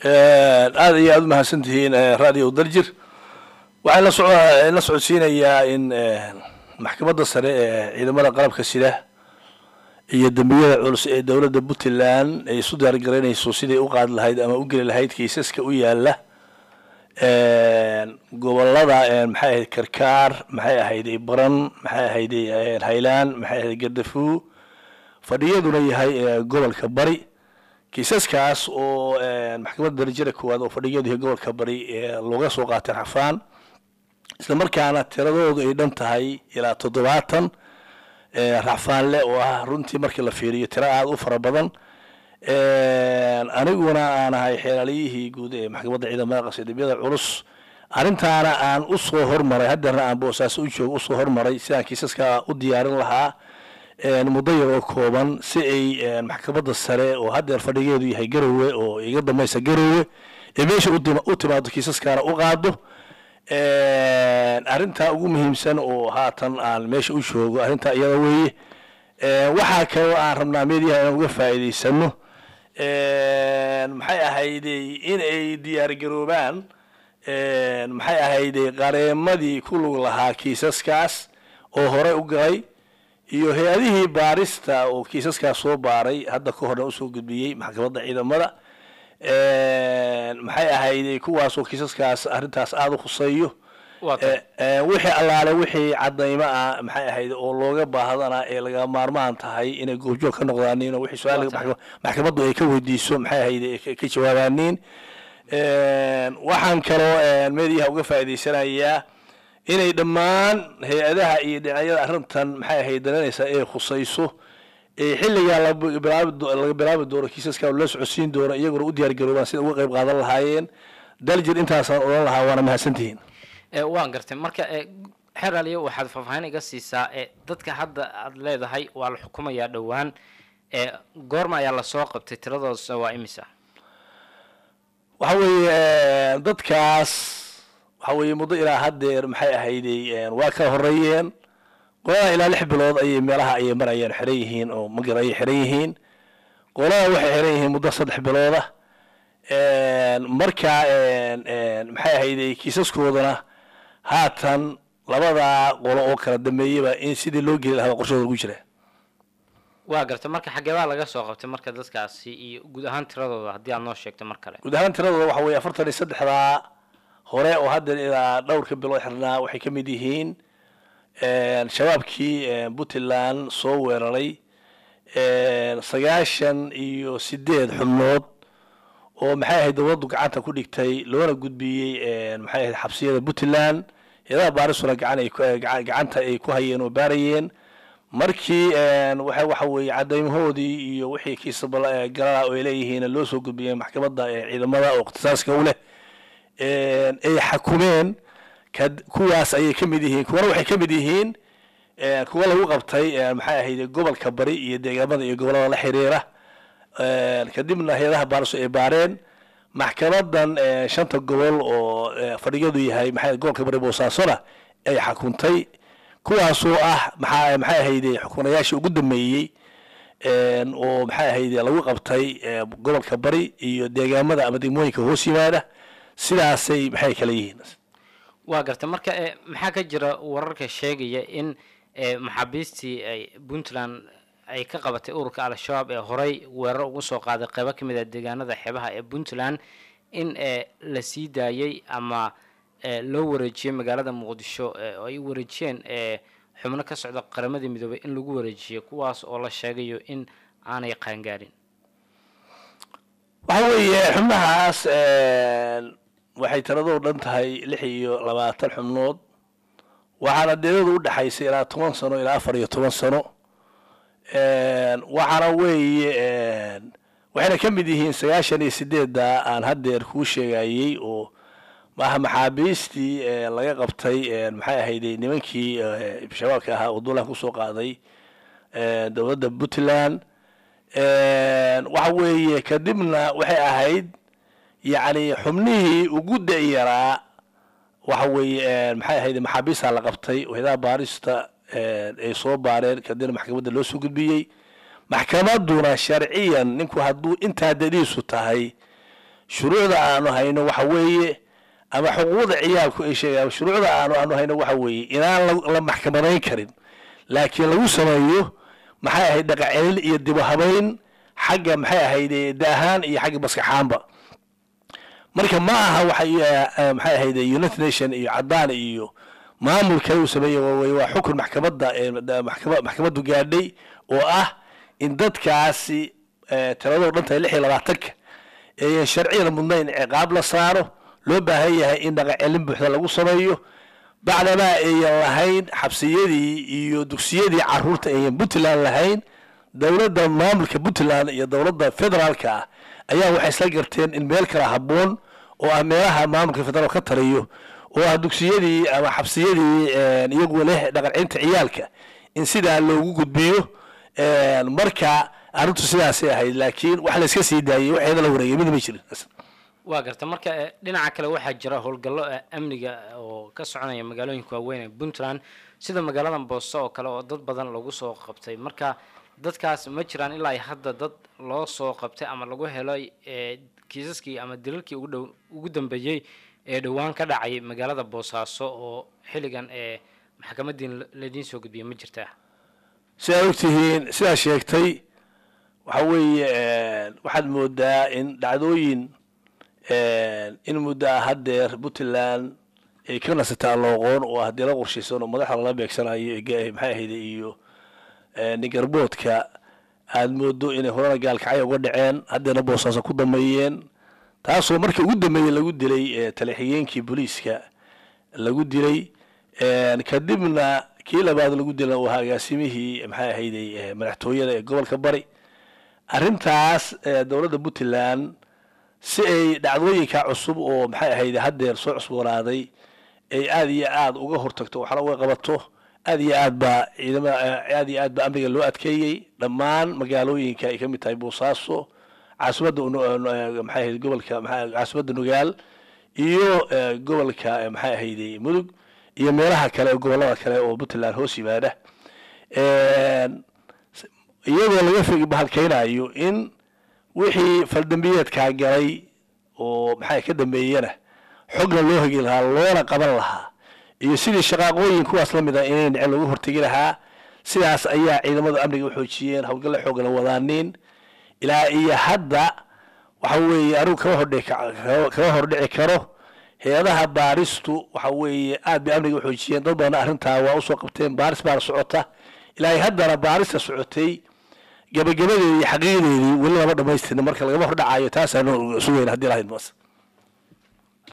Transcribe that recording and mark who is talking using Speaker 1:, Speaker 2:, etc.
Speaker 1: aada iyo aada u mahadsan tihiin radio daljir waxaan la soco la socodsiinayaa in maxkamadda sare ee ciidamada qalabka sida iyo dembiyada culus ee dowladda puntland ay isu diyaargaraynayso siday u qaadi lahayd ama u geli lahayd kiisaska u yaala gobolada maxay ahayd karkaar maxay ahayd baran maxay ahayd haylaan maxay ahayd gardafuu fadhiyaduna yahay gobolka bari kiisaskaas oo maxkamadda darajada koowaad oo fadhiyadu yahay gobolka bari looga soo qaatay rafaan isla markaana tiradoodu ay dhan tahay ilaa toddobaatan racfaanle oo ah runtii markii la fiiriyo tiro aada u fara badan aniguna aan ahay xeelaaliyihii guud ee maxkamadda ciidamada qasidibiyada culus arrintaana aan usoo hormaray haddeerna aan boosaaso u joogo usoo hormaray sidaan kiisaska u diyaarin lahaa muddo yar oo kooban si ay maxkamadda sare oo haddeer fadhigeedu yahay garowe oo iga dambaysa garowe ee meesha u timaado kiisaskaana u qaado arrintaa ugu muhiimsan oo haatan aan meesha u joogo arrintaa iyada weeye waxaa kaloo aan rabnaa meediyaha inaan uga faa'iidaysano maxay ahayday in ay diyaargaroobaan maxay ahayday qareemadii ku lug lahaa kiisaskaas oo horey u galay iyo hay-adihii baarista oo kiisaskaas soo baaray hadda ka horna usoo gudbiyey maxkamadda ciidamada maxay ahayday kuwaasoo kiisaskaas arrintaas aada u khuseeyo wixii allaale wixii cadaymo ah maxay ahayd oo looga baahdana ee laga maarmaan tahay inay goobjoog ka noqdaaniin oo wixii su-aal maxkamaddu ay ka weydiiso maxay ahayd ka jawaabaaniin waxaan kaloo meediyaha uga faa'iidaysanayaa inay dhammaan hay-adaha iyo dhinacyada arrintan maxay ahayd daranaysaa ee khusayso ee xilligaa laga bilaabi doono kiisaska la socodsiin doono iyaguna u diyaar garoobaan sida uga qayb qaadan lahaayeen daljir intaasaan odhan lahaa waana mahadsantihiin
Speaker 2: waan gartay marka xeraaliyo waxaad faahfaahin iga siisaa dadka hadda aad leedahay waa la xukumayaa dhowaan goorma ayaa lasoo qabtay tiradooda waa imisa
Speaker 1: waxa weeye dadkaas waxa weeye muddo ilaa haddeer maxay ahayday waa kala horeeyeen qolada ilaa lix bilood ayay meelaha ayay marayeen xiran yihiin oo magar ayay xiran yihiin qolada waxay xiran yihiin muddo saddex bilooda marka maxay ahayday kiisaskoodana haatan labadaa qolo oo kala dambeeyaba in sidii loo geli lahaa qorshooda ugu jira
Speaker 2: waa garta marka xageebaa laga soo qabtay marka dadkaasi iyo guud ahaan tiradooda haddii aad noo sheegto mar kale
Speaker 1: guud ahaan tiradooda waxa weeye afartan iyo saddexdaa hore oo haddeer ilaa dhowrka bilood xirnaa waxay ka mid yihiin shabaabkii puntland soo weeraray sagaashan iyo sideed xubnood oo maxay ahayd dowladdu gacanta ku dhigtay loona gudbiyey maxay ahayd xabsiyada puntland eedaha baarisuna gacanta ay ku hayeen oo baarayeen markii waxa waxa weeye cadaymahoodii iyo wixii kiisa galala oo ay leeyihiin loo soo gudbiyey maxkamadda ciidamada oo ikhtisaaska u leh ay xakumeen kuwaas ayay ka mid yihiin kuwana waxay ka mid yihiin kuwa lagu qabtay maxay ahayd gobolka bari iyo deegaamada iyo gobolada la xiriira kadibna hay-adaha baariso ay baareen maxkamadan shanta gobol oo fadhigadu yahay maxay gobolka bari boosaasona ay xakuntay kuwaasoo ah maxaa maxay ahayde xukunayaashii ugu dambeeyey oo maxay ahayde lagu qabtay gobolka bari iyo deegaamada ama degmooyinka hoos yimaada sidaasay maxay kala yihiin
Speaker 2: waa garta marka maxaa ka jira wararka sheegaya in maxaabiistii ay puntland ay ka qabatay ururka al-shabaab ee horey weerar ugu soo qaaday qeybo ka mid a deegaanada xeebaha ee puntland in la sii daayey ama loo wareejiyey magaalada muqdisho oo ay wareejiyeen xubno ka socda qaramadii midoobay in lagu wareejiyey kuwaas oo la sheegayo in aanay qaangaarin
Speaker 1: waxa weeye xubnahaas waxay tiradoo dhan tahay lix iyo labaatan xubnood waxaana deedadu u dhexaysay ilaa toban sano ilaa afar iyo toban sano waxaana weeye waxayna ka mid yihiin sagaashan iyo sideedda aan haddeer kuu sheegayey oo maaha maxaabiistii laga qabtay maxay ahayday nimankii shabaabka ahaa oo duulaan kusoo qaaday dowladda puntland waxa weeye kadibna waxay ahayd yacni xubnihii ugu da-yaraa waxa weeye maxay ahayd maxaabiistaa la qabtay wahdaha baarista ay soo baareen kadibna maxkamadda loo soo gudbiyey maxkamadduna sharciyan ninku hadduu intaa dadiisu tahay shuruucda aanu hayno waxa weeye ama xuquuqda ciyaalku ay sheegaan shuruucda aanu aanu hayno waxa weeye inaan la- la maxkamadayn karin laakiin lagu sameeyo maxay ahayd dhaqacelin iyo dibu habayn xagga maxay ahayd eh, daahaan iyo xagga maskaxaanba marka ma aha waxay eh, maxay ahayd united nation iyo cadaan iyo maamulka uu sameeyey waa wey- waa xukun maxkamadda ee da- maxkama- maxkamaddu gaadhay oo ah in dadkaasi eh, tiradoo dhan tahay lix iyo labaatanka eeyan sharciyan mudnayn ciqaab la saaro loo baahan yahay in dhaqacelin buuxda lagu sameeyo bacdamaa ayan lahayn xabsiyadii iyo dugsiyadii caruurta ayan puntland lahayn dowladda maamulka puntland iyo dowladda federaalka ah ayaa waxay isla garteen in meel kala habboon oo ah meelaha maamulka federaal ka taliyo oo ah dugsiyadii ama xabsiyadii een, iyagu leh dhaqancinta ciyaalka in sidaa loogu gudbiyo een, marka arrintu sidaasay ahayd laakiin wax la iska sii daayey waxeeda la wareegay midna ma jirin
Speaker 2: waa garta marka eh, dhinaca kale waxaa jira howlgallo eh, amniga oo ka soconaya magaalooyinka waaweyn ee puntland sida magaalada boose oo kale oo dad badan lagu soo qabtay marka dadkaas ma jiraan ilaa ay hadda dad loo soo qabtay ama lagu helay eh, kiisaskii ama dilalkii ugu dhow ugu dambeeyey ee dhowaan ka dhacay magaalada boosaaso oo xilligan ee maxkamadiin laidiin soo gudbiyay ma jirtaa
Speaker 1: sidaad ogtihiin sidaa sheegtay waxa weeye een, waxaad moodaa in dhacdooyin een, in muddo ah haddeer puntland ay ka nasataa looqoon oo haddii la qorshaysan oo madaxda lala beegsanayo ee ga- maxay ahayd iyo een, ningarboodka aad moodo inay horena gaalkacyo uga dhaceen haddeena boosaaso ku dameeyeen taasoo markii ugu dambeeyey lagu dilay ee talixigeenkii booliiska lagu dilay een, kadibna kii labaad lagu dilay uu ahaa agaasimihii maxay ahayday ee, madaxtooyada ee gobolka bari arrintaas ee, dowladda puntland si ay dhacdooyinka cusub oo maxay ahayd haddeer soo cusboonaaday ay aad iyo aad uga hortagto waxna uga qabato aad iyo aad baa ciidamada aad iyo aad baa amniga loo adkeeyey dhammaan magaalooyinka ay ka mid tahay boosaaso caasimadda unu- nu- maxay ahayd gobolka maxaa caasimadda nugaal iyo eh, gobolka eh, maxay ahayday mudug iyo meelaha kale ee gobolada kale oo puntland hoos yimaada Een, s- iyadoo laga fig bahalkeynayo in wixii faldambiyeedkaa galay oo maxay ka dambeeyana xogna loo hegi lahaa loona qaban lahaa iyo sidii shaqaaqooyin kuwaas la mid ah inay dhicin lagu hortegi lahaa sidaas ayaa ciidamada amniga u xoojiyeen howlgalla xoogala wadaaniin ilaa iyo hadda waxa weeye anigu kama hordhici ka- kama hordhici karo hay-adaha baaristu waxa weeye aad bay amniga u xoojiyeen dad badan arrintaa waa usoo qabteen baaris baana socota ilaa iyo haddana baarista socotay gabagabadeedii iyo xaqiiqdeedii weli lama dhamaystirna marka lagama hordhacayo taasaanu sugayna haddii lahayd mas